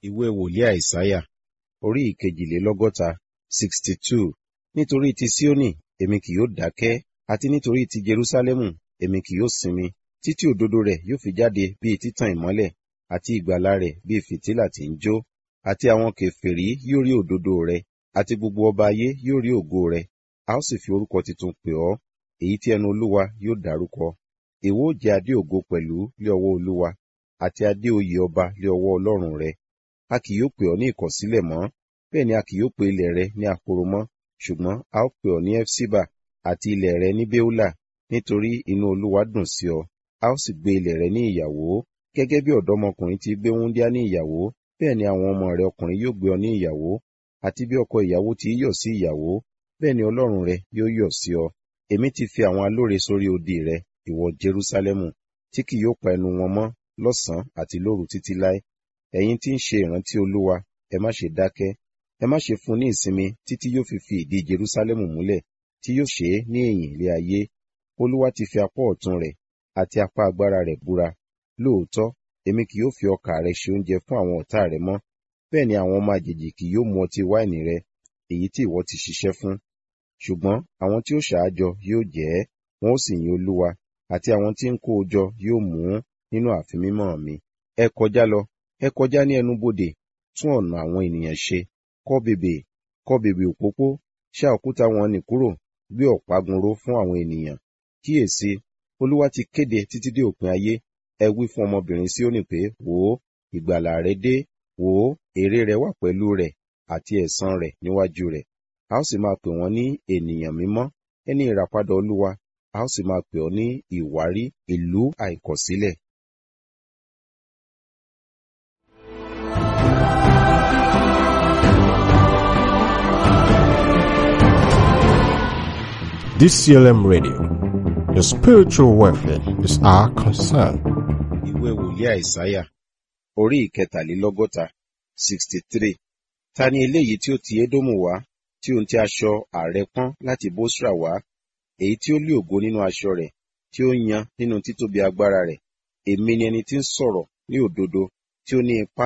ìwé wòlíì àìsáyà orí ìkejìlélọ́gọ́ta sixty two nítorí ti síónì èmi kì yóò dákẹ́ àti nítorí ti jerúsálẹ́mù èmi kì yóò sinmi títí òdodo rẹ̀ yóò fi jáde bíi títàn ìmọ́lẹ̀ àti ìgbàlà rẹ̀ bíi fìtílà tí ń jó àti àwọn kèfèrí yóò rí òdodo rẹ̀ àti gbogbo ọba ayé yóò rí ògo rẹ̀ a ó sì fi orúkọ tuntun pè ọ́ èyí tí ẹnu olúwa yóò dárúkọ ìwọ ó jẹ adé ògo pẹ̀lú lé ọwọ́ olúwa àti adé oyè ọba lé ọwọ́ ọlọ́run rẹ a kì yóò pè ọ́ ní ìkọ̀sílẹ̀ mọ́ bẹ́ẹ̀ ni a kì yóò pe ilẹ̀ rẹ ní ahoro mọ́ ṣùgbọ́n a ó pè ọ́ ní efsiba àti ilẹ̀ rẹ ní beula nítorí inú olúwa dùn sí ọ a ó sì gbé ilẹ̀ rẹ ní ìyàwó gẹ́gẹ́ bí ọ̀dọ́mọkùnrin ti gbé wúńdíá ní ìyàwó bẹ́ẹ̀ ni àwọn ọmọ rẹ ọkùnrin yóò gbé ọ ní ìyàwó àti bí ọkọ ìyàwó ti yọ̀ sí ìyàwó bẹ́ẹ̀ ni ọlọ́run rẹ yóò yọ̀ sí ọ èmi ti fi àwọn alóre sórí odi rẹ ìwọ jerúsálẹ́mù tí kì yóò pa ẹnu wọn mọ́ lọ́sàn-án àti lóru títí láé ẹ̀yin tí ń ṣe ìrántí olúwa ẹ má ṣe dákẹ́ ẹ má ṣe fún ní ìsinmi títí yóò fi fi ìdí jerúsálẹ́mù múlẹ̀ tí yóò ṣe é ní ẹ̀yìn ilé ayé olúwa ti fi apá ọ̀tún rẹ̀ àti apá agbára rẹ̀ búra lóòótọ́ èmi kì yóò fi ọkà rẹ ṣe oúnjẹ fún àwọn ọ̀tá rẹ mọ́ bẹ́ẹ̀ ni àwọn ọmọ àjèjì kì yóò mu ọtí wáìnì rẹ èyí tí ìwọ ti ṣiṣẹ́ fún ṣùgbọ́n àwọn tí ó ṣáájọ yóò jẹ ẹ́ wọn ó sì yin olúwa àti àwọn tí ń kó o jọ yóò mú nínú ààfin mímọ́ mi ẹ kọjá lọ ẹ kọjá ní ẹnubodè tún ọ̀nà àwọn ènìyàn ṣe kọ́ bèbè kọ́ bèbè òpópó ṣá òkúta wọn nì kúrò gbé ọ̀págun ró fún àwọn ènìyàn kíyèsí olúwa ti kéde títí dé òpin ayé ẹ wí fún ọmọbìnrin Síónì pé wò ó ìgbàlà rẹ dé wò ó èrè rẹ wà pẹ̀lú rẹ̀ àti ẹ̀san rẹ̀ níwájú rẹ̀ a ó sì máa pè wọ́n ní ènìyàn mímọ́ ẹni ìràpadà olúwa a ó sì máa pè ọ́ ní ìwárí ìlú àìkọ̀sílẹ̀. DCLM Radio. Your spiritual welfare is our concern. ìwé wòlíì àìsáyà orí ìkẹtàlélọ́gọ́ta sixty three ta ni eléyìí tí ó ti édómù wá tí ohun tí aṣọ ààrẹ pọ́n láti bósra wá èyí tí ó lé ògo nínú aṣọ rẹ̀ tí ó yan nínú títóbi agbára rẹ̀ èmi ni ẹni tí ń sọ̀rọ̀ ní òdodo tí ó ní ipá